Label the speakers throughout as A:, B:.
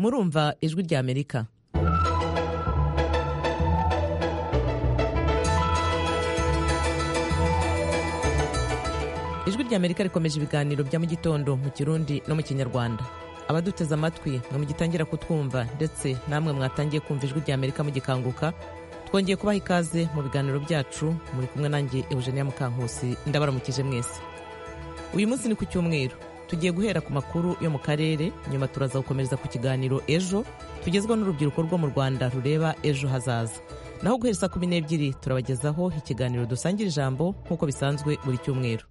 A: murumva ijwi rya amerika ijwi rya amerika rikomeje ibiganiro bya mu gitondo mu kirundi no mu kinyarwanda abaduteze amatwi ngo mugitangira kutwumva ndetse namwe mwatangiye kumva ijwi rya amerika mugikanguka twongeye kubaha ikaze mu biganiro byacu muri kumwe nanjye eugenia mukankusi ndabaramukije mwese uyu munsi ni ku cyumweru tugiye guhera ku makuru yo mu karere nyuma turaza gukomereza ku kiganiro ejo tugezwa n'urubyiruko rwo mu rwanda rureba ejo hazaza naho guhera saa kumi n'ebyiri turabagezaho ikiganiro dusangira ijambo nk'uko bisanzwe buri cyumweru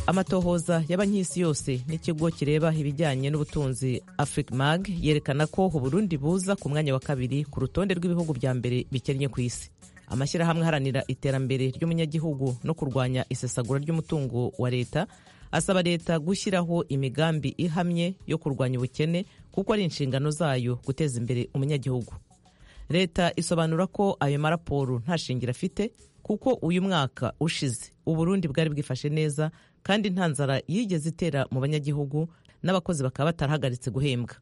A: amatohoza y'abanyisi yose n'ikigo kireba ibijyanye n'ubutunzi africmag yerekana ko uburundi buza ku mwanya wa kabiri ku rutonde rw'ibihugu bya mbere bikennye ku isi amashyirahamwe aharanira iterambere ry'umunyagihugu no kurwanya isesagura ry'umutungo wa leta asaba leta gushyiraho imigambi ihamye yo kurwanya ubukene kuko ari inshingano zayo guteza imbere umunyagihugu leta isobanura ko ayo maraporo nta shingiro afite kuko uyu mwaka ushize uburundi bwari bwifashe neza kandi nta nzara yigeze itera mu banyagihugu n'abakozi bakaba batarahagaritse guhembwa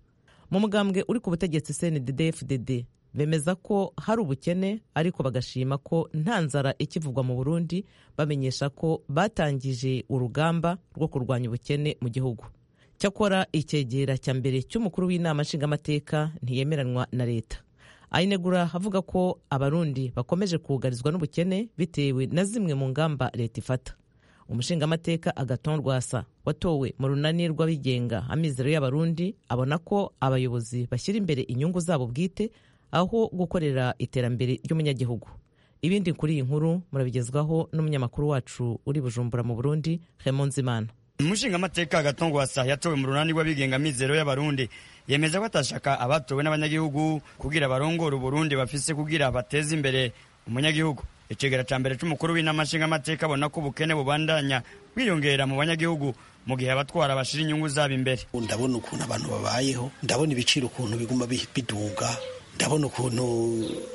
A: mu mugambwe uri ku butegetsi cndd bemeza ko hari ubukene ariko bagashima ko nta nzara ikivugwa mu burundi bamenyesha ko batangije urugamba rwo kurwanya ubukene mu gihugu cyakora icyegera cya mbere cy'umukuru w'inama nshingamateka ntiyemeranwa na leta ayinegura avuga ko abarundi bakomeje kugarizwa n'ubukene bitewe na zimwe mu ngamba leta ifata umushingamateka agaton rwasa watowe mu runani rw'abigenga amizero y'abarundi abona ko abayobozi bashyira imbere inyungu zabo bwite aho gukorera iterambere ry'umunyagihugu ibindi kuri iyi nkuru murabigezwaho n'umunyamakuru wacu uri bujumbura mu burundi hemunzimana
B: umushingamateka agaton rwasa yatowe mu runani rw'abigenga amizero y'abarundi yemeza ko atashaka abatowe n'abanyagihugu kugira barongore uburundi bafise kugira bateze imbere umunyagihugu icegera ca mbere c'umukuru w'inama nshingamateka abona ko ubukene bubandanya bwiyongera mu banyagihugu mu gihe abatwara bashira inyungu zabo imbere
C: ndabona ukuntu abantu babayeho ndabona ibiciro ukuntu biguma biduga ndabona ukuntu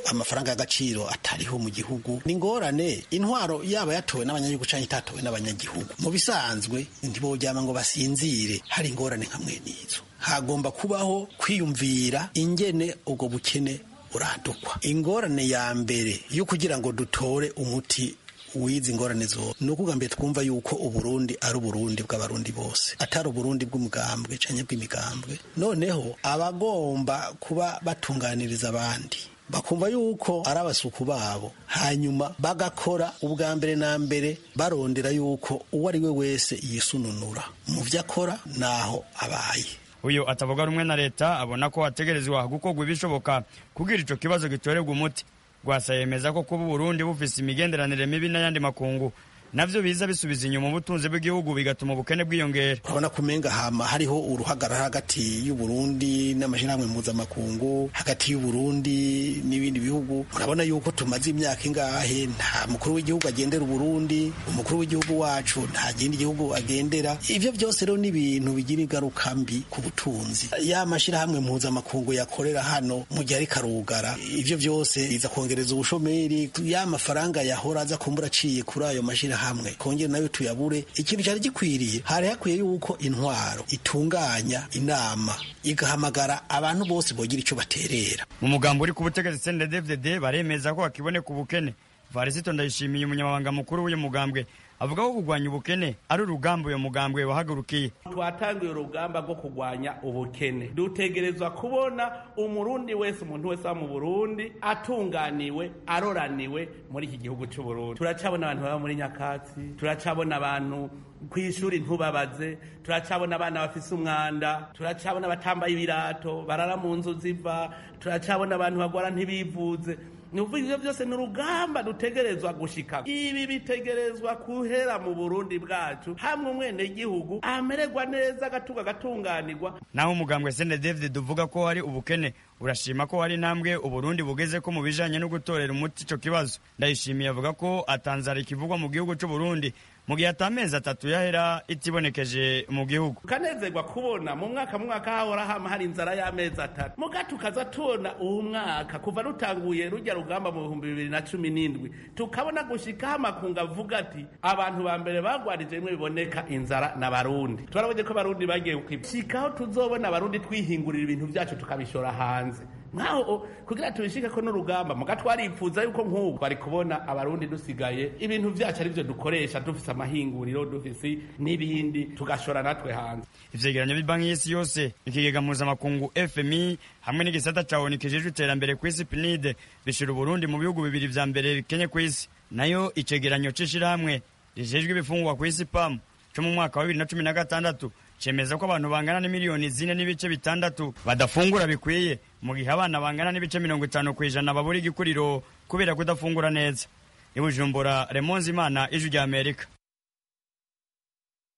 C: amafaranga y'agaciro atariho mu gihugu ni ingorane intwaro yaba yatowe n'abanyagihugu cyangwa itatowe n'abanyagihugu mu bisanzwe ntiboryama ngo basinzire hari ingorane nka mwene izo hagomba kubaho kwiyumvira ingene ubwo bukene buradukwa ingorane ya mbere yo kugira ngo dutore umuti wizi ingorane zose ni ukuvuga mbere twumva yuko uburundi ari uburundi bw'abarundi bose atari uburundi bw'umugambwe cyangwa bw'imigambwe noneho abagomba kuba batunganiriza abandi bakumva yuko ari abasuku babo hanyuma bagakora ubwa mbere na mbere barondera yuko uwo ari we wese yisununura mu byo akora n'aho abaye
B: uyu atavuga rumwe na leta abona ko hategerezwa gukorwa ibishoboka kugira ico kibazo gitorerwa umuti rwasa yemeza ko kuba uburundi bufise imigenderanire mibi n'ayandi makungu navyo biza bisubiza inyuma ubutunzi bw'igihugu bigatuma ubukene bwiyongera
C: urabona ko umenga hama hariho uruhagarara hagati y'uburundi n'amashirahamwe mpuzamakungu hagati y'uburundi n'ibindi bihugu urabona yuko tumaze imyaka ingahe nta mukuru w'igihugu agendera uburundi umukuru w'igihugu wacu nta kindi gihugu agendera ivyo byose rero ni ibintu bigira ingaruka mbi ku butunzi ya mashirahamwe mpuzamakungu yakorera hano mu gihe ariko arugara ivyo byose biza kongereza ubushomeri ya mafaranga yahora aza kumbura aciye kuri ayo mashirahamwe hamwe kongera nayo tuyabure ikintu cyari gikwiriye hari hakwiye yuko intwaro itunganya inama igahamagara abantu bose bogira icyo baterera
B: mu mugambo uri ku butegetsi CNDD-FDD baremeza ko hakiboneka ubukene Varisito Ndayishimiye umunyamabanga mukuru w'uyu mugambwe avuga ko kurwanya ubukene ari urugamba uyu mugambwe wahagurukiye
D: twatangiye urugamba rwo kurwanya ubukene dutegerezwa kubona umurundi wese umuntu wese mu burundi atunganiwe aroraniwe muri iki gihugu cy'uburundi turacabona abantu baba muri nyakatsi turacabona abantu ku ishuri ntubabaze turacabona abana bafise umwanda turacabona abatambaye ibirato barara mu nzu ziva turacabona abantu bagwara ntibivuze ni ivyo byose ni urugamba dutegerezwa gushika ibi bitegerezwa kuhera mu burundi bwacu hamwe umwene gihugu amererwa neza agatuga agatunganirwa
B: naho umugambwe sene david duvuga ko hari ubukene urashima ko hari intambwe uburundi bugeze ko mu bijanye no gutorera umuti ico kibazo ndayishimiye avuga ko atanzara ikivugwa mu gihugu c'uburundi mu gihe atamezi atatu yahera itibonekeje mu gihugu
D: tukanezerwa kubona mu mwaka mwaka hahora hama hari inzara y'amezi atatu muga tukaza tubona uwo mwaka kuva rutanguye rujya rugamba mu bihumbi bibiri na cumi n'indwi tukabona gushikaho amakungu avuga ati abantu ba mbere bagwarije bimwe biboneka inzara na barundi turabonye ko abarundi bagiye kwishikaho tuzobona abarundi twihingurira ibintu byacu tukabishora hanze nkaho kugira tubishike ko n'urugamba muga twaripfuza yuko nk'ubu bari kubona abarundi dusigaye ibintu byacu aribyo dukoresha dufise amahinguriro dufise n'ibindi tugashora natwe hanze
B: ivyegeranyo by'banki y'isi yose ikigega mpuzamakungu fmi hamwe n'igisata ca onu kijejwe iterambere kw'isi pinide bishira uburundi mu bihugu bibiri vya mbere bikenye kw'isi nayo icegeranyo c'ishirahamwe rijejwe ibifungwa kw'isi pamu co mu mwaka wa bibiri na cumi na gatandatu cemeza ko abantu bangana n'imiliyoni zine n'ibice bitandatu badafungura bikwiye mu gihe abana bangana n'ibice mirongo itanu ku ijana babura igikuriro kubera kudafungura neza ibujumbura remonzi imana ijwi rya amerika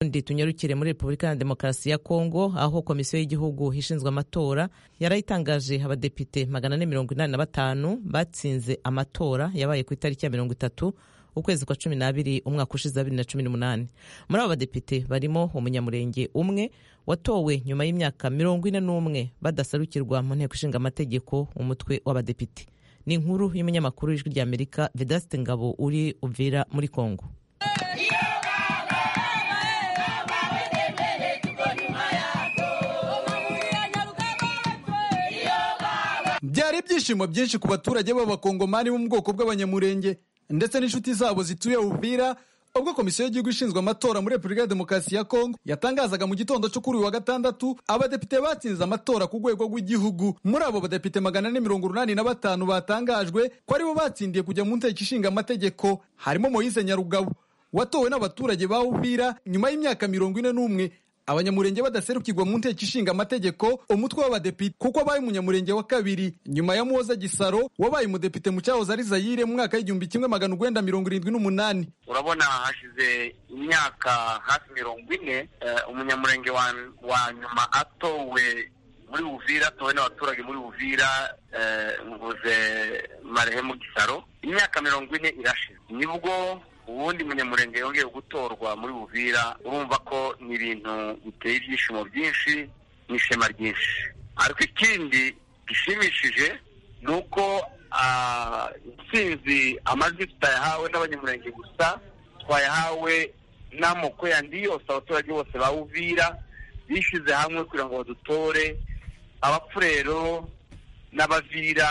A: undi tunyarukire muri repubulika ya demokarasi ya kongo aho komisiyo y'igihugu ishinzwe amatora yarayitangaje abadepite magana ane mirongo inani na batanu batsinze amatora yabaye ku itariki ya mirongo itatu ukwezi kwa cumi n'abiri umwaka ushize wa bibiri na cumi n'umunani muri abo badepite barimo umunyamurenge umwe watowe nyuma y'imyaka mirongo ine n'umwe badasarukirwa mu nteko ishinga amategeko umutwe w'abadepite ni inkuru y'umunyamakuru w'ijwi rya amerika vedaste ngabo uri uvira muri kongo
E: byari ibyishimo byinshi ku baturage b'abakongomani bo mu bwoko bw'abanyamurenge ndetse n'inshuti zabo zituye Uvira ubwo komisiyo y'igihugu ishinzwe amatora muri Repubulika ya Demokarasi ya Kongo yatangazaga mu gitondo cyo kuri uyu wa gatandatu abadepite batsinze amatora ku rwego rw'igihugu muri abo badepite magana ane mirongo urunani na batanu batangajwe ko aribo batsindiye kujya mu nteko ishinga amategeko harimo Moise Nyarugabo watowe n'abaturage ba Uvira nyuma y'imyaka mirongo ine n'umwe abanyamurenge badaserukirwa mu nteko ishinga amategeko umutwe w'abadepite kuko abaye umunyamurenge wa kabiri nyuma ya muhoza gisaro wabaye umudepite mu cyahoze ari zayire mu mwaka w'igihumbi kimwe magana urwenda mirongo irindwi n'umunani
F: urabona hashize imyaka hafi mirongo ine umunyamurenge wa nyuma atowe muri buvira atowe n'abaturage muri buvira mvuze marehemu gisaro imyaka mirongo ine irashize nibwo ubundi munyamurenge yongeye gutorwa muri buvira urumva ko ni ibintu biteye ibyishimo byinshi n'ishema ryinshi ariko ikindi gishimishije ni uko intsinzi amajwi tutayahawe n'abanyamurenge gusa twayahawe n'amoko yandi yose abaturage bose ba buvira bishyize hamwe kugira ngo badutore abapfurero n'abavira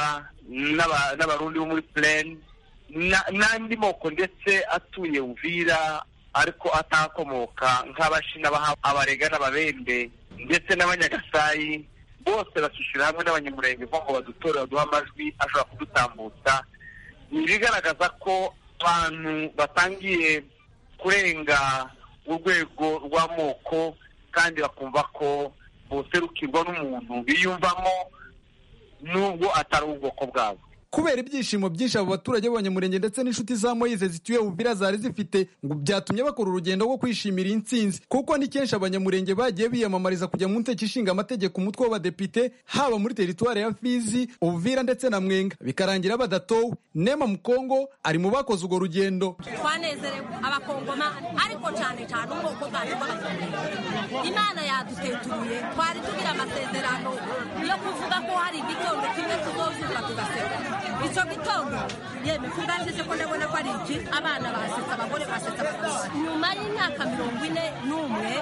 F: n'abarundi bo muri pureni n'andi moko ndetse atuye Uvira ariko atakomoka nk'abashina abarega n'ababembe ndetse n'abanyagasai bose bakishyura hamwe n'abanyamurenge ngo badutore baduha amajwi ashobora kudutambutsa ni ibigaragaza ko abantu batangiye kurenga urwego rw'amoko kandi bakumva ko boserukirwa n'umuntu biyumvamo n'ubwo atari ubwoko bwabo
E: kubera ibyishimo byinshi abo baturage b'abanyamurenge ndetse n'inshuti za moyize zituye ububira zari zifite ngo byatumye bakora urugendo rwo kwishimira intsinzi kuko ni kenshi abanyamurenge bagiye biyamamariza kujya mu nteko ishinga amategeko umutwe w'abadepite haba muri teritwari ya fizi ubuvira ndetse na mwenga bikarangira badatowe nema mukongo ari mu bakoze urwo rugendo
G: twanezerewe abakongoma ariko cyane cyane ubwoko bwacu bw'abanyamurenge imana yadutetuye twari tugira amasezerano yo kuvuga ko hari igitondo kimwe tuzozuka tugaseka icyo gitondo yemwe kubwanjije ko ndabona ko ari iki abana basetsa abagore basetsa abagore nyuma y'imyaka mirongo ine n'umwe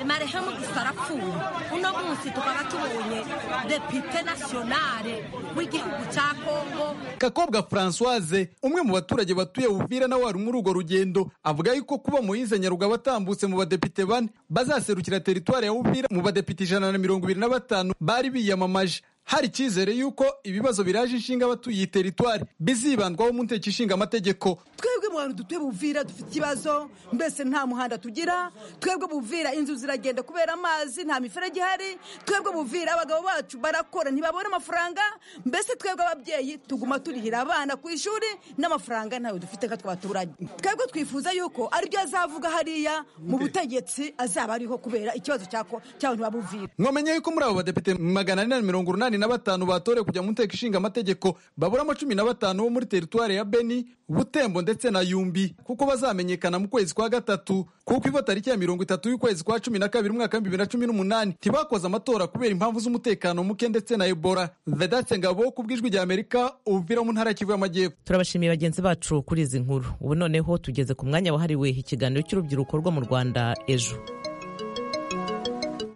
G: marehemu gusa arapfuye uno munsi tukaba tubonye depite nasiyonale w'igihugu cya kongo
E: kakobwa francoise umwe mu baturage batuye buvira nawe wari muri urwo rugendo avuga yuko kuba moyize nyarugabo atambutse mu badepite bane bazaserukira teritwari ya buvira mu badepite ijana na mirongo ibiri na batanu bari biyamamaje hari icyizere y'uko ibibazo biraje inshinga abatuye iyi teritwari bizibandwaho mu nteko ishinga amategeko
H: twebwe mu bantu dutuye buvira dufite ikibazo mbese nta muhanda tugira twebwe buvira inzu ziragenda kubera amazi nta miferege ihari twebwe buvira abagabo bacu barakora ntibabone amafaranga mbese twebwe ababyeyi tuguma turihira abana ku ishuri n'amafaranga ntayo dufite nka twaturanye twebwe twifuza yuko aribyo azavuga hariya mu butegetsi azaba ariho kubera ikibazo cy'abantu ba buvira
E: mwamenye yuko muri abo badepite magana ane na mirongo urunani na batanu batorewe kujya mu nteko ishinga amategeko baburamo cumi na batanu bo muri teritwari ya beni butembo ndetse na yumbi kuko bazamenyekana mu kwezi kwa gatatu kuko ivo tariki ya mirongo itatu y'ukwezi kwa cumi na kabiri umwaka wa bibiri na cumi n'umunani ntibakoze amatora kubera impamvu z'umutekano muke ndetse na ebola vedatse ngabo ku bw'ijwi rya amerika uvira mu ntara ya kivu y'amajyepfo
A: turabashimiye bagenzi bacu kuri izi nkuru ubu noneho tugeze ku mwanya wahariwe ikiganiro cy'urubyiruko rwo mu rwanda ejo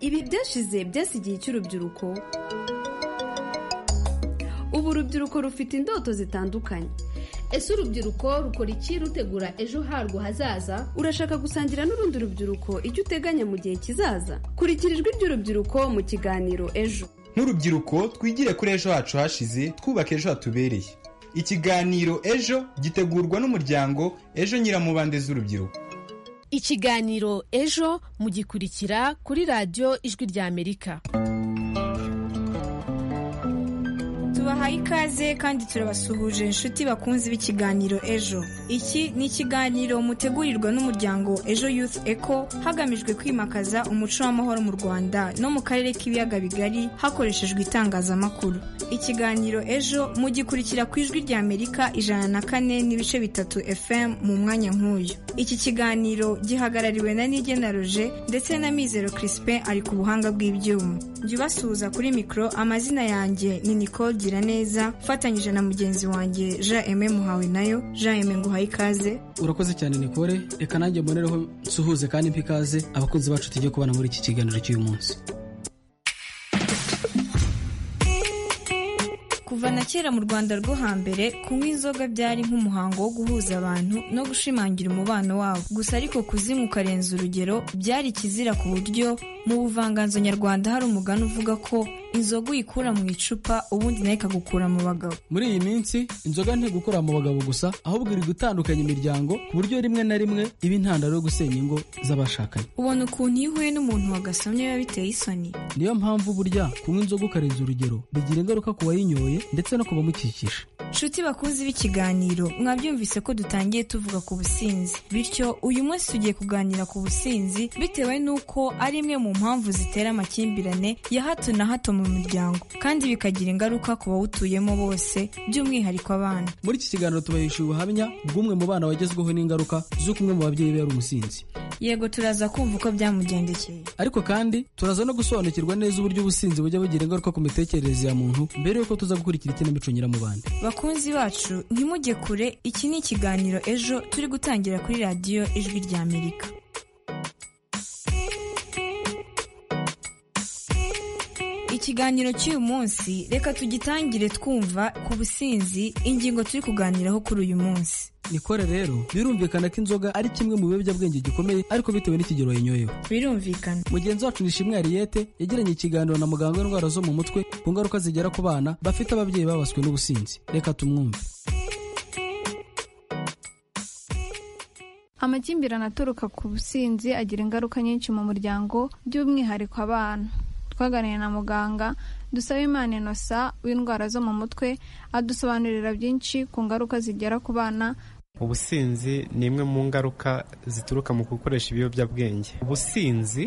I: ibi byashize byasi igihe cy'urubyiruko ubu urubyiruko rufite indoto zitandukanye
J: ese urubyiruko rukora iki rutegura ejo harwo hazaza
I: urashaka gusangira n'urundi rubyiruko icyo uteganya mu gihe kizaza kurikira ijwi ry'urubyiruko mu kiganiro ejo
K: nk'urubyiruko twigire kuri ejo hacu hashize twubaka ejo hatubereye ikiganiro ejo gitegurwa n'umuryango ejo nyiramubande z'urubyiruko
J: ikiganiro ejo mugikurikira kuri radiyo ijwi ry'amerika
L: tubahaye ikaze kandi turabasuhuje inshuti bakunzi b'ikiganiro ejo iki ni ikiganiro mutegurirwa n'umuryango ejo youth eco hagamijwe kwimakaza umuco w'amahoro mu rwanda no mu karere k'ibiyaga bigari hakoreshejwe itangazamakuru ikiganiro ejo mugikurikira ku ijwi rya amerika ijana na kane n'ibice bitatu fm mu mwanya nk'uyu iki kiganiro gihagarariwe na nigena roje ndetse na mizero crispin ari ku buhanga bw'ibyuma jya ubasuhuza kuri mikoro amazina yanjye ni nicole neza fatanyije na mugenzi wanjye jean eme muhawe nayo jean eme nguhaye ikaze
M: urakoze cyane nikore reka nanjye mbonereho nsuhuze kandi mpa ikaze abakunzi bacu tujye kubana muri iki kiganiro cy'uyu munsi
L: kuva na kera mu rwanda rwo hambere kunywa inzoga byari nk'umuhango wo guhuza abantu no gushimangira umubano wabo gusa ariko kuzinywa ukarenza urugero byari ikizira ku buryo mu buvanganzo nyarwanda hari umugani uvuga ko inzoga uyikura mu icupa ubundi nayo ikagukura mu bagabo
M: muri iyi minsi inzoga ntigukura mu bagabo gusa ahubwo iri gutandukanya imiryango ku buryo rimwe na rimwe iba intandaro yo gusenya ingo z'abashakanye
L: ubona ukuntu iyo uhuye n'umuntu wagasomye biba biteye isoni
M: niyo mpamvu burya kunywa inzoga ukarenza urugero bigira ingaruka ku wayinyoye ndetse no ku bamukikije
L: nshuti bakunzi b'ikiganiro mwabyumvise ko dutangiye tuvuga ku businzi bityo uyu munsi tugiye kuganira ku businzi bitewe n'uko ari imwe mu mpamvu zitera amakimbirane ya hato na hato mu miryango kandi bikagira ingaruka ku bawutuyemo bose by'umwihariko abana
M: muri iki kiganiro tubahesha ubuhamya bw'umwe mu bana wagezweho n'ingaruka z'uko umwe mu babyeyi be yari umusinzi
L: yego turaza kumva uko byamugendekeye
M: ariko kandi turaza no gusobanukirwa neza uburyo ubusinzi bujya bugira ingaruka ku mitekerereze ya muntu mbere y'uko tuza gukurikira ikinamico nyiramubande
L: bakunzi bacu ntimujye kure iki ni ikiganiro ejo turi gutangira kuri radiyo ijwi ry'amerika ikiganiro cy'uyu munsi reka tugitangire twumva ku businzi ingingo turi kuganiraho kuri uyu munsi
M: nikore rero birumvikana ko inzoga ari kimwe mu biyobyabwenge gikomeye ariko bitewe n'ikigero yayinyoyeho
L: birumvikana
M: mugenzi wacu nishimwe hariyete yagiranye ikiganiro na muganga w'indwara zo mu mutwe ku ngaruka zigera ku bana bafite ababyeyi babaswe n'ubusinzi reka tumwumve
N: amakimbirane aturuka ku businzi agira ingaruka nyinshi mu muryango by'umwihariko abana twaganiriye na muganga dusaba imana inosa w'indwara zo mu mutwe adusobanurira byinshi ku ngaruka zigera ku bana
O: ubusinzi ni imwe mu ngaruka zituruka mu gukoresha ibiyobyabwenge ubusinzi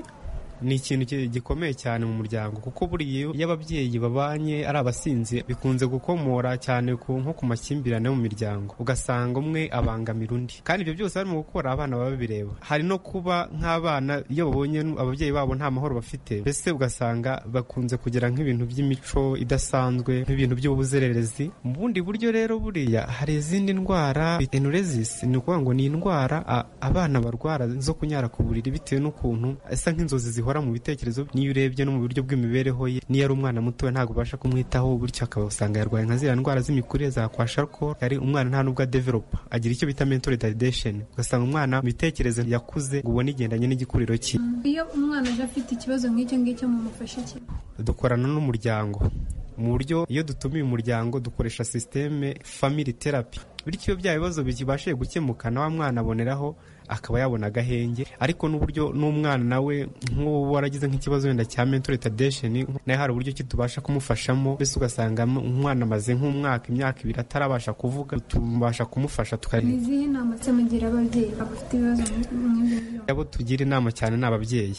O: ni ikintu gikomeye cyane mu muryango kuko buriya iyo ababyeyi babanye ari abasinzi bikunze gukomora cyane nko ku makimbirane mu miryango ugasanga umwe abangamira undi kandi ibyo byose barimo gukora abana baba babireba hari no kuba nk'abana iyo babonye ababyeyi babo nta mahoro bafite mbese ugasanga bakunze kugira nk'ibintu by'imico idasanzwe nk'ibintu by'ubuzererezi mu bundi buryo rero buriya hari izindi ndwara enuresis ni ukuvuga ngo ni indwara abana barwara zo kunyara ku buriri bitewe n'ukuntu isa nk'inzozi zihora mu bitekerezo niyo urebye no mu buryo bw'imibereho ye niyo ari umwana mutoya ntabwo ubasha kumwitaho bityo akaba usanga yarwaye nka ziriya ndwara z'imikurire za kwa sharkol ari umwana nta nubwo adevelopa agira icyo bita mental retardation ugasanga umwana mu mitekerereze yakuze ngo ubone igendanye n'igikuriro cye
N: iyo umwana aje afite ikibazo nk'icyo ngicyo mumufashe iki
O: dukorana n'umuryango mu buryo iyo dutumiye umuryango dukoresha sisiteme family therapy bityo iyo bya bibazo bibashe gukemuka na wa mwana aboneraho akaba yabona agahenge ariko n'uburyo n'umwana nawe nk'ubu waragize nk'ikibazo wenda cya mental retardation nayo hari uburyo ki tubasha kumufashamo mbese ugasanga umwana amaze nk'umwaka imyaka ibiri atarabasha kuvuga tubasha kumufasha tukarinda
N: izihe inama se mugira ababyeyi bafite ibibazo nk'ibyo
O: abo tugira inama cyane ni ababyeyi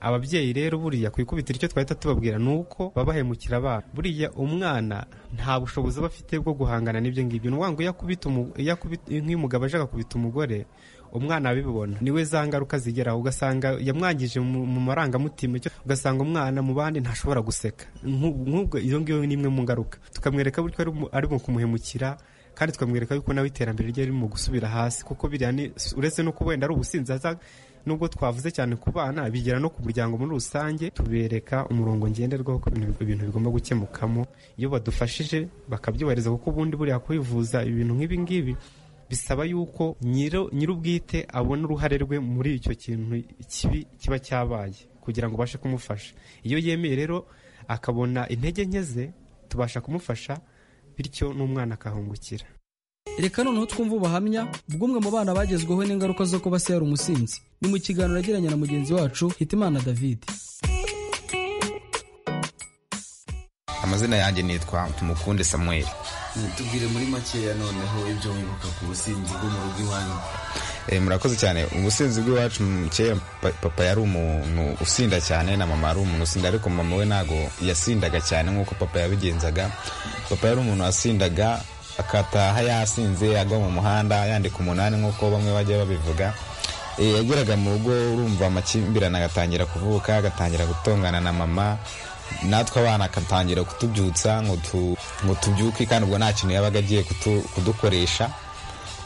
O: ababyeyi rero buriya ku ikubitiro icyo twahita tubabwira ni uko babahemukira abana buriya umwana nta bushobozi aba afite bwo guhangana n'ibyo ngibyo ni ukuvuga ngo iyo akubita umu- iyo akubita- nk'iyo umugabo aje akakubita umugore umwana abibona niwe za ngaruka zigeraho ugasanga yamwangije mu mu marangamutima icyo- ugasanga umwana mu bandi ntashobora guseka Nk'u- nk'ubwo iyo ngiyo ni imwe mu ngaruka tukamwereka buryo ari mu- ari mu kumuhemukira kandi tukamwereka yuko nawe iterambere rye riri mu gusubira hasi kuko biriya ni uretse no kuba wenda ari ubusinzi aza nubwo twavuze cyane ku bana bigera no ku muryango muri rusange tubereka umurongo ngenderwaho ko ibintu ibintu bigomba gukemukamo iyo badufashije bakabyubahiriza kuko ubundi buriya kwivuza ibintu nk'ibi ngibi bisaba yuko nyiro nyir'ubwite abona uruhare rwe muri icyo kintu kibi kiba cyabaye kugira ngo ubashe kumufasha iyo yemeye rero akabona intege nke ze tubasha kumufasha bityo n'umwana akahungukira
M: reka noneho twumve ubuhamya bw'umwe mu bana bagezweho n'ingaruka zo kuba se yari umusinzi ni mu kiganiro yagiranye na mugenzi wacu hitimana david
P: amazina yanjye nitwa tumukunde samweli
Q: tubwire muri makeya noneho ibyo wibuka ku businzi bwo mu rugo iwanyu
P: Eh, murakoze cyane ubusinzi bw'iwacu mm, kera pa- papa yari umuntu usinda cyane na mama yari umuntu usinda ariko mama we ntabwo yasindaga cyane nk'uko papa yabigenzaga papa yari umuntu wasindaga akataha yasinze agwa mu muhanda yandika umunani nk'uko bamwe bajya babivuga Eh, yageraga mu rugo urumva amakimbirane agatangira kuvuka agatangira gutongana na mama natwe abana agatangira kutubyutsa ngo tu- ngo tubyuke kandi ubwo nta kintu yabaga agiye kutu- kudukoresha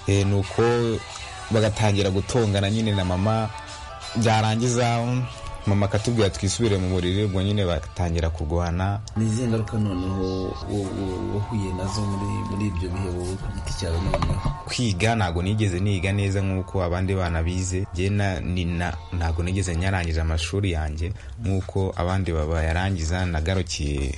P: Eh, nuko bagatangira gutongana nyine na mama byarangiza mama akatubwira twisubire mu buriri ubwo nyine bagatangira kurwana
Q: ni izihe ngaruka noneho wo- wo- wahuye nazo muri muri ibyo bihe wowe ku giti cyawe noneho
P: kwiga ntabwo nigeze niga neza nk'uko abandi bana bize njye na- ni na- ntabwo nigeze nyarangiza amashuri yanjye nk'uko abandi babayarangiza nagarukiye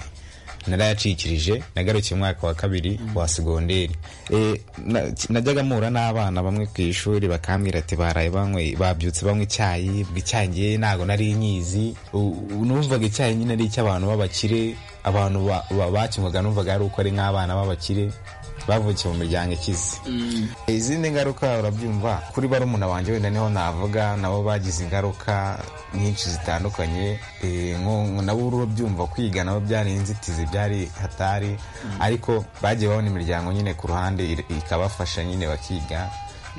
P: narayacikirije nagarukiye mu mwaka wa kabiri wa segonderi Eh, na- najyaga mpura n'abana bamwe ku ishuri bakambwira ati baraye banywe babyutse banywa icyayi ubwo icyayi ngewe ntabwo nari nyizi U- u- numvaga icyayi nyine ari icy'abantu b'abakire abantu ba- ba- bakinywaga numvaga ari uko ari nk'abana b'abakire bavukiye mu miryango ikize izindi ngaruka urabyumva kuri barumuna wanjye wenda niho navuga nabo bagize ingaruka nyinshi zitandukanye Eh, nko- nko nabo urabyumva kwiga nabo byari inzitizi byari hatari ariko bagiye babona imiryango nyine ku ruhande ir- ikabafasha nyine bakiga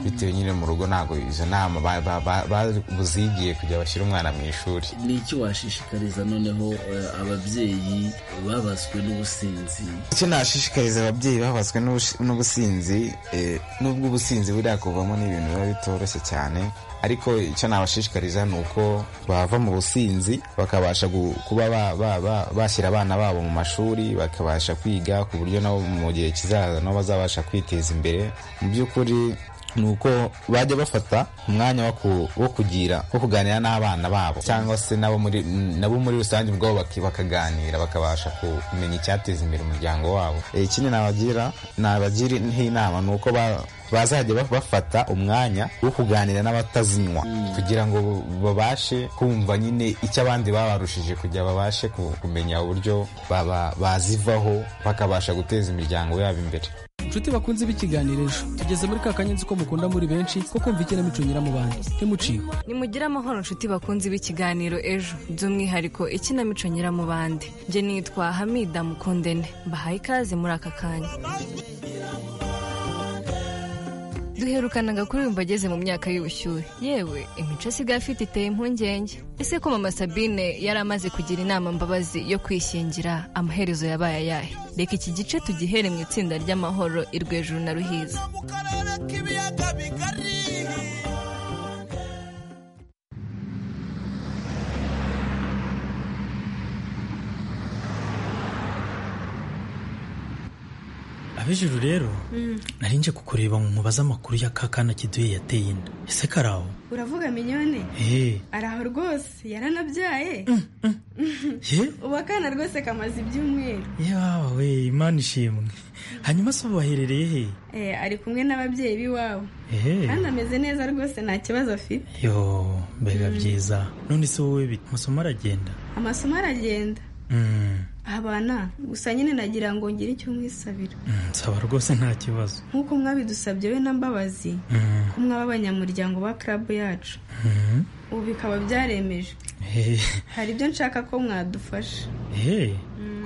P: bitewe nyine mu rugo ntabwo izo nama ba- ba- ba- ba- buzigiye kujya bashyira umwana mu ishuri
Q: ni iki washishikariza noneho eh, ababyeyi babaswe n'ubusinzi
P: icyo nashishikariza ababyeyi babaswe n'ubush- n'ubusinzi eh, nubwo ubusinzi buriya kuvamo ni ibintu biba bitoroshye cyane ariko icyo nabashishikariza ni uko bava mu businzi bakabasha gu- kuba ba- ba- ba- bashyira abana babo mu mashuri bakabasha kwiga ku buryo nabo mu gihe kizaza nabo bazabasha kwiteza imbere mu by'ukuri ni uko bajya bafata umwanya wo ku- wo kugira wo kuganira n'abana babo cyangwa se nabo muri nabo muri rusange ubwabo baki- bakaganira bakabasha kumenya icyateza imbere umuryango wabo Eh, ikindi nabagira nabagira nk'inama ni uko ba- bazajya ba- bafata umwanya wo kuganira n'abatazinywa kugira ngo babashe kumva nyine icyo abandi babarushije kugira babashe ku- kumenya uburyo baba- bazivaho bakabasha guteza imiryango yabo imbere
M: inshuti bakunze b'ikiganiro ejo tugeze muri ka kanyenzi ko mukunda muri benshi ko kumva ikinamico nyira mu bandi ntimuciwe
R: nimugire amahoro nshuti bakunzi b'ikiganiro ejo by'umwihariko ikinamico nyiramubande njye nitwa hamida mukundene mbahaye ikaze muri aka kanya duherukanaga kuririmba ageze mu myaka y'ubushyuhe yewe imico asigaye afite iteye impungenge ese ko mama sabine yari amaze kugira inama mbabazi yo kwishyingira amaherezo yabaye ayahe reka iki gice tugihere mu itsinda ry'amahoro irwejuru na ruhiza
S: ab'ijuru rero nari nje kukureba ngo mubaze amakuru ya ka kana kiduye yateye inda ese karaho
I: uravuga minyone
S: eee
I: araho rwose yaranabyaye
S: ye
I: ubu akana rwose kamaze ibyumweru
S: yewe we imana ishimwe hanyuma se ubu baherereye he
I: Eh, ari kumwe n'ababyeyi b'iwabo
S: ehe
I: kandi ameze neza rwose nta kibazo afite
S: yo mbega byiza none se wowe bite amasomo aragenda
I: amasomo aragenda
S: Mm,
I: abana gusa nyine nagira ngo ngire icyo mwisabira
S: mm, nsaba rwose nta kibazo
I: nk'uko mwabidusabye we na mbabazi
S: Mm,
I: ko mwaba abanyamuryango ba club yacu
S: mm.
I: ubu bikaba byaremejwe
J: hari ibyo nshaka ko mwadufasha
S: eee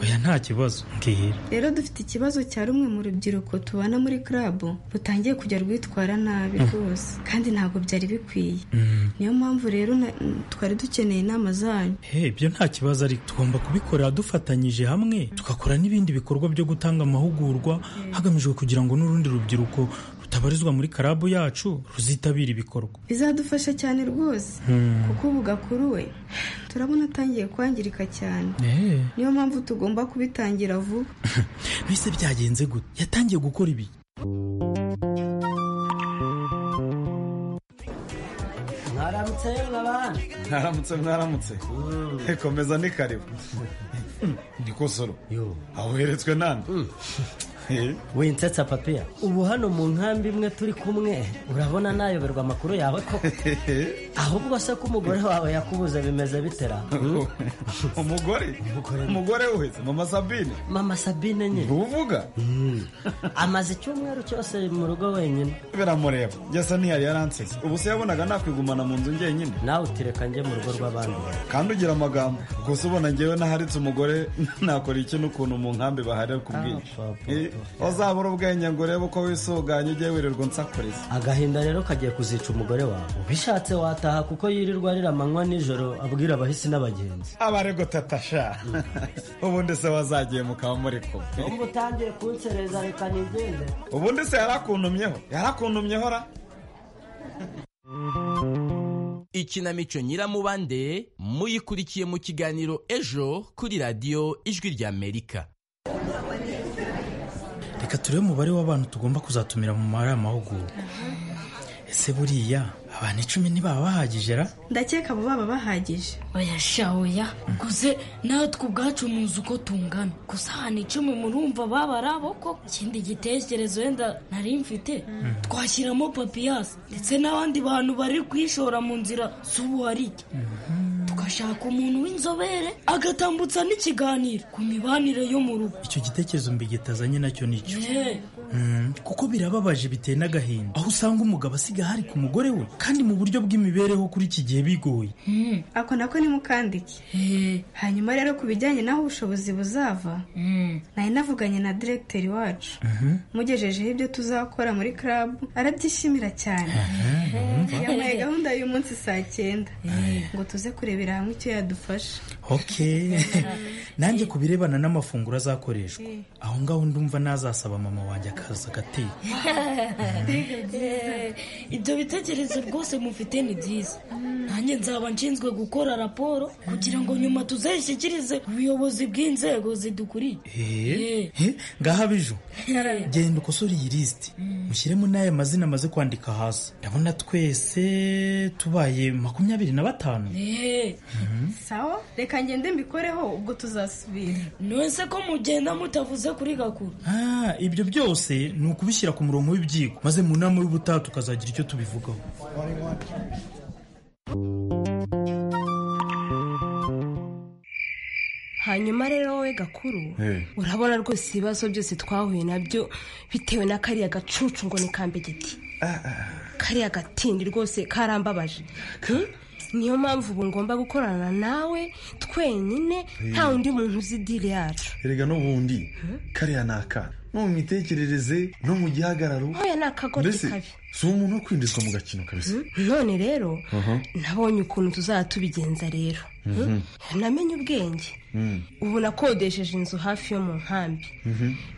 S: oya nta kibazo mbwira
J: rero dufite ikibazo cya rumwe mu rubyiruko tubana muri karabo butangiye kujya rwitwara nabi
S: Mm.
J: rwose kandi ntabwo byari bikwiye
S: Mm.
J: niyo mpamvu rero na- twari dukeneye inama zanyu
S: Hey, ibyo nta kibazo ariko tugomba kubikorera dufatanyije hamwe tugakora n'ibindi bikorwa byo gutanga amahugurwa hagamijwe kugira ngo n'urundi rubyiruko rutabarizwa muri karabu yacu ruzitabira ibikorwa
J: bizadufasha cyane rwose
S: Hmm.
J: kuko ubu gakuru we turabona atangiye kwangirika cyane
S: Eh,
J: niyo mpamvu tugomba kubitangira vuba
S: mbese byagenze gute yatangiye gukora ibi
T: mwaramutse babana
K: mwaramutse mwaramutse komeza ni karibu ni kosoro aho uheretswe nande
T: winsetsa papiya ubu hano mu nkambi imwe turi kumwe urabona nayoberwa amakuru yawe koko ahubwo se ko umugore wawe yakubuze bimeze bitera
K: umugore umugore we mama sabine
T: mama sabine nyine
K: uvuga
T: amaze icyumweru cyose mu rugo wenyine
K: biramureba yasa ntiyari yaransize ubu se yabonaga nakwigumana mu nzu njyenyine
T: nawe utireka njye mu rugo rw'abandi
K: kandi ugira amagambo gusa ubona ngewe naharitse umugore nakora iki n'ukuntu mu nkambi baharira ku bwinshi Eh, wazabura ubwenge ngo urebe uko wisuganye ujye wirirwa nsakureza
T: agahinda rero kagiye kuzica umugore wawe ubishatse wataha kuko yirirwa arira amanywa nijoro abwira abahisi n'abagenzi
K: abarego tatasha ubundi se wazagiye mukaba muri kumwe
T: Umva utangiye kunsereza reka nigende
K: ubundi se yarakuntumyeho yarakuntumyeho ra
U: ikinamico nyiramubande muyikurikiye mu kiganiro ejo kuri radiyo ijwi ry'amerika
S: reka turebe umubare w'abantu tugomba kuzatumira mu mari amahugurwa ese buriya abantu icumi ntibaba bahagije ra
J: ndakeka abo baba bahagije
V: oya sha oya guze natwe ubwacu muzi uko tungana gusa ahantu icumi murumva babari abo koko ikindi gitekerezo wenda nari mfite twashyiramo papiyasi ndetse n'abandi bantu bari kwishora mu nzira z'ubu hari iki tugashaka umuntu w'inzobere agatambutsa n'ikiganiro ku mibanire yo mu rugo
S: icyo gitekerezo mbigitazanye nacyo nicyo
V: Yeah.
S: Mm, kuko birababaje biteye n'agahinda aho usanga umugabo asiga hari ku mugore we kandi mu buryo bw'imibereho kuri iki gihe bigoye
J: ako nako ni mukandike hanyuma rero ku bijyanye n'aho ubushobozi buzava nari navuganye na diregiteri wacu mugejejeho ibyo tuzakora muri club arabyishimira cyane yamuhaye gahunda y'uyu munsi saa cyenda ngo tuze kurebera hamwe icyo yadufasha
S: ok nanjye ku birebana n'amafunguro azakoreshwa aho ngaho ndumva nazasaba mama wanjye akaza agateka
V: Eh, ibyo bitekerezo rwose mufite ni byiza nanjye nzaba nshinzwe gukora raporo kugira ngo nyuma tuzayishyikirize ubuyobozi bw'inzego zidukuriye
S: Eh, eh, ngaha biju genda ukosore iyi lisiti mushyiremo n'aya mazina amaze kwandika hasi ndabona twese tubaye makumyabiri na batanu
J: sawa reka ngende mbikoreho ubwo tuzasubira
V: nonese ko mugenda mutavuze kuri gakuru
S: Ah, ibyo byose ni ukubishyira ku murongo w'ibyigwa maze mu nama y'ubutaha tukazagira icyo tubivugaho
W: hanyuma rero wowe gakuru urabona rwose ibibazo byose twahuye nabyo bitewe na kariya gacucu ngo ni kambegeti kariya gatindi rwose karambabaje Hmm? niyo mpamvu ubu ngomba gukorana nawe twenyine nta undi muntu uzi diri yacu
K: erega n'ubundi kariya ni akana no mu mitekerereze no mu gihagararo
W: Oya, ni akagoryi
K: Mbese,
W: kabi.
K: si umuntu wo kwinjizwa mu gakino kabisa
W: none rero
K: Aha.
W: nabonye ukuntu tuzaba tubigenza rero Hmm? namenye ubwenge
K: Mm.
W: ubu nakodesheje inzu hafi yo mu nkambi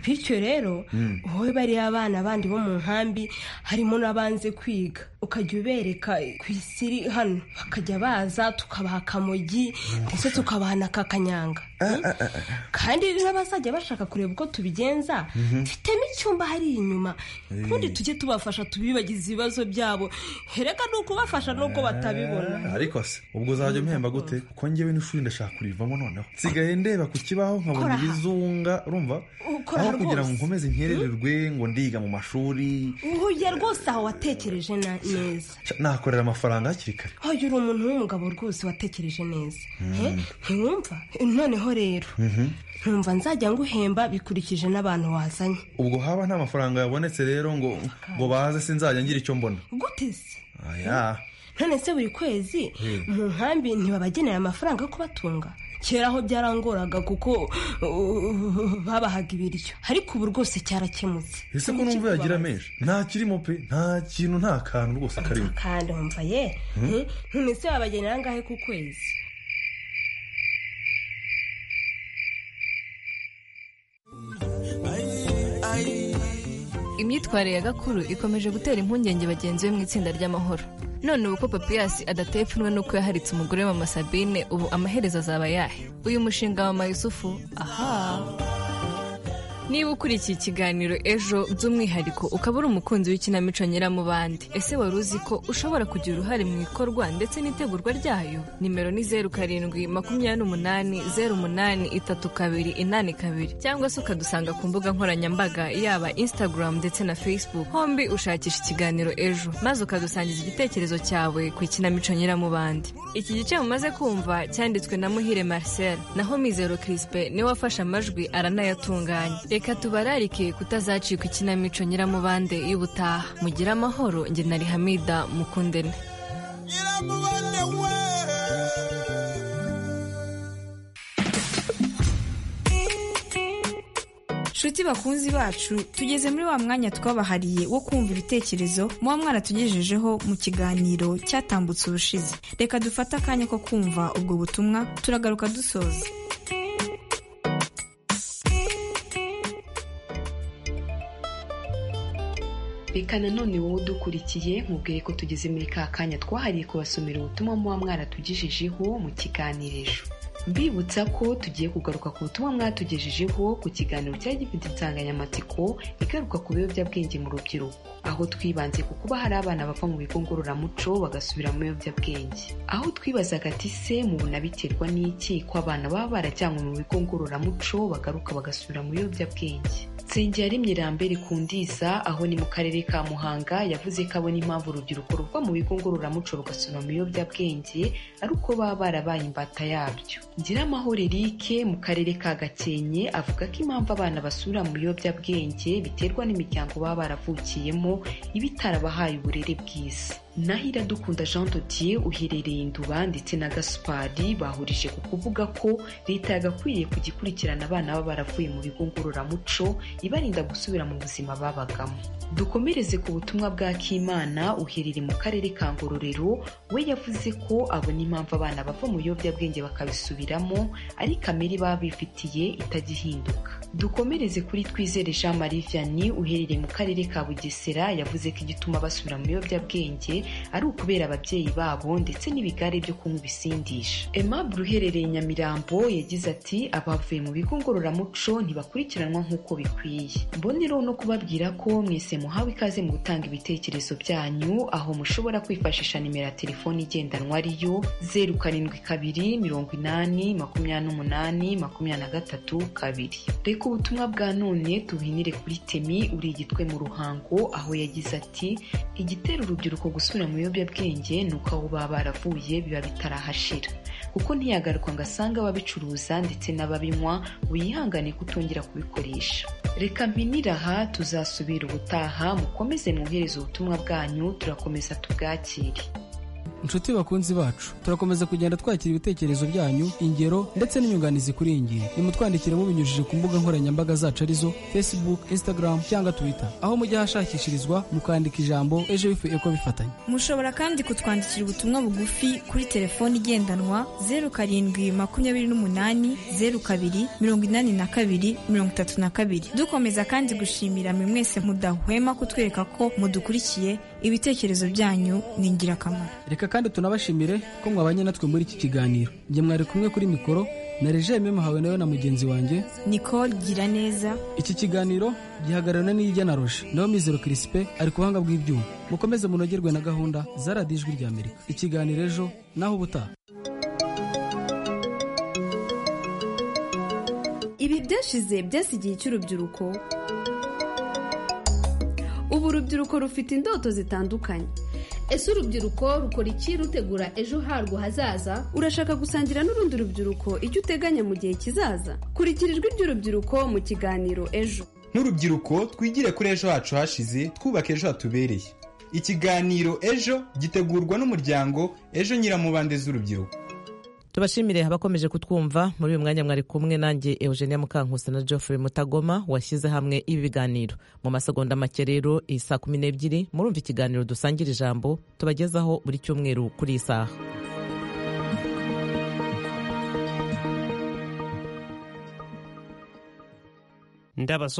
W: bityo rero
V: Mm.
W: wowe bariya abana bandi bo mu nkambi harimo n'abanze kwiga ukajya ubereka ku isi iri hano bakajya baza tukabaha akamogi ndetse tukabaha na kakanyanga kandi n'abazajya bashaka kureba uko tubigenza
V: Mhm.
W: mfitemo icyumba hari inyuma ubundi tujye tubafasha tubibagize ibibazo byabo hereka ni ukubafasha n'ubwo batabibona
K: ariko se ubwo uzajya umpemba gute kuko njyewe n'ishuri ndashaka kurivamo noneho nsigaye ndeba ku kibaho
W: Kora
K: nkabona
W: aha.
K: ibizunga urumva
W: Ukora
K: aho
W: aha
K: kugira ngo
W: rwose.
K: nkomeze nkerererwe ngo ndiga mu mashuri
W: uhuye rwose aho watekereje na- neza
K: Cya, nakorera amafaranga hakiri kare
W: hoya uri umuntu w'umugabo rwose watekereje neza
K: Mm.
W: Eh, ntiwumva noneho rero
K: Mhm.
W: ntumva nzajya nguhemba bikurikije n'abantu wazanye
K: ubwo haba nta mafaranga yabonetse rero ngo ngo baze sinzajya ngira icyo mbona
W: gute se
K: aya
W: none se buri kwezi mu nkambi ntibabagenera amafaranga yo kubatunga kera aho byarangoraga kuko uh, babahaga ibiryo ariko ubu rwose cyarakemutse
B: ese ko numva yagira menshi nta kirimo pe nta kintu nta kantu rwose karimo
W: kandi wumva ye none se wabagenera angahe ku kwezi
R: imyitwarire ya gakuru ikomeje gutera impungenge bagenzi be mu itsinda ry'amahoro none ubu ko papiyasi adateye ipfunwe n'uko yaharitse umugore we mama sabine ubu amaherezo azaba ayahe uyu mushinga wa mama yusufu aha niba ukurikiye ikiganiro ejo by'umwihariko ukaba uri umukunzi w'ikinamico nyiramubande ese wari uzi ko ushobora kugira uruhare mu ikorwa ndetse n'itegurwa ryayo nimero ni zeru karindwi makumyabiri n'umunani zeru umunani itatu kabiri inani kabiri cyangwa se ukadusanga ku mbuga nkoranyambaga yaba instagram ndetse na facebook hombi ushakisha ikiganiro ejo maze ukadusangiza igitekerezo cyawe ku ikinamico nyiramubande iki gice mumaze kumva cyanditswe na muhire marcel naho mizero crispe niwe wafashe amajwi aranayatunganya reka tubararike kutazacika ikinamico nyiramubande y'ubutaha mugire amahoro njye na rihamida mukundene
L: nshuti bakunzi bacu tugeze muri wa mwanya twabahariye wo kumva ibitekerezo muba mwaratugejejeho mu kiganiro cyatambutse ubushize reka dufate akanya ko kumva ubwo butumwa turagaruka dusoza
X: reka nanone wowe udukurikiye nkubwiye ko tugeze muri ka kanya twahariye kubasomera ubutumwa muba mwaratugejejeho mu kiganiro ejo mbibutsa ko tugiye kugaruka ku butumwa mwatugejejeho ku kiganiro cyari gifite insanganyamatsiko igaruka ku biyobyabwenge mu rubyiruko aho twibanze ku kuba hari abana bava mu bigo ngororamuco bagasubira mu biyobyabwenge aho twibazaga ati se mu bunabiterwa n'iki ko abana baba barajyanywe mu bigo ngororamuco bagaruka bagasubira mu biyobyabwenge nsengera rimwe rambere kundiza aho ni mu karere ka muhanga yavuze ko abona impamvu urubyiruko ruva mu bigo ngororamuco rugasubira mu biyobyabwenge ari uko baba barabaye imbata yabyo ngiramahoro erike mu karere ka gakenke avuga ko impamvu abana basubira mu biyobyabwenge biterwa n'imiryango baba baravukiyemo iba itarabahaye uburere bwiza naho iradukunda jean Totier uherereye induba ndetse na gaspari bahurije ku kuvuga ko leta yagakwiriye kujya ikurikirana abana baba baravuye mu bigo ngororamuco ibarinda gusubira mu buzima babagamo dukomereze ku butumwa bwa kimana uherereye mu karere ka ngororero we yavuze ko abona impamvu abana bava mu biyobyabwenge bakabisubiramo ari kamere baba bifitiye itajya ihinduka dukomereze kuri twizere jean marie vianney uherereye mu karere ka bugesera yavuze ko igituma basubira mu biyobyabwenge ari ukubera ababyeyi babo ndetse n'ibigare byo kunywa ibisindisha Aimable uherereye nyamirambo yagize ati abavuye mu bigo ngororamuco ntibakurikiranwa nk'uko bikwiye mboneraho no kubabwira ko mwese muhawe ikaze mu gutanga ibitekerezo byanyu aho mushobora kwifashisha nimero ya telefoni igendanwa ariyo zeru karindwi kabiri mirongo inani makumyabiri n'umunani makumyabiri na gatatu kabiri reka ubutumwa bwa none tuhinire kuri temi uri igitwe mu ruhango aho yagize ati igitera urubyiruko gusura gusubira mu biyobyabwenge ni uko aho baba baravuye biba bitarahashira kuko ntiyagaruka ngo asange ababicuruza ndetse n'ababinywa wihangane kutongera kubikoresha reka mpinira aha tuzasubira ubutaha mukomeze mwohereze ubutumwa bwanyu turakomeza tubwakire
M: inshuti bakunzi bacu turakomeza kugenda twakira ibitekerezo byanyu ingero ndetse n'inyunganizi kuri iyi ngiyi nimutwandikire mubinyujije ku mbuga nkoranyambaga zacu arizo facebook instagram cyangwa twitter aho mujya ahashakishirizwa mukandika ijambo ejo ifu eko bifatanye
L: mushobora kandi kutwandikira ubutumwa bugufi kuri telefoni igendanwa zeru karindwi makumyabiri n'umunani zeru kabiri mirongo inani na kabiri mirongo itatu na kabiri dukomeza kandi gushimira mwe mwese mudahwema kutwereka ko mudukurikiye ibitekerezo byanyu ni ingirakamaro
M: reka kandi tunabashimire ko mwabanye natwe muri iki kiganiro njye mwari kumwe kuri mikoro na regime muhawe nawe na mugenzi wanjye
L: nicole gira neza
M: iki kiganiro gihagararana n'ijya na roje nawe mizero kirisipe ari ku buhanga bw'ibyuma mukomeze munogerwe na gahunda za radiyo ijwi rya amerika ikiganiro ejo naho ubutaha
I: ibi byashize byasigiye icy'urubyiruko ubu urubyiruko rufite indoto zitandukanye
D: ese urubyiruko rukora iki rutegura ejo harwo hazaza
I: urashaka gusangira n'urundi rubyiruko icyo uteganya mu gihe kizaza kurikira ijwi ry'urubyiruko mu kiganiro ejo
Y: nk'urubyiruko twigire kuri ejo hacu hashize twubake ejo hatubereye ikiganiro ejo gitegurwa n'umuryango ejo nyiramubande z'urubyiruko
A: tubashimire abakomeje kutwumva muri uyu mwanya mwari kumwe nanjye eugenia mukankusa na geoffrey mutagoma washyize hamwe ibi biganiro mu masegonda make rero iyi saa kumi n'ebyiri murumva ikiganiro dusangira ijambo tubagezaho buri cyumweru kuri iyi saha
Z: ndabasuhuza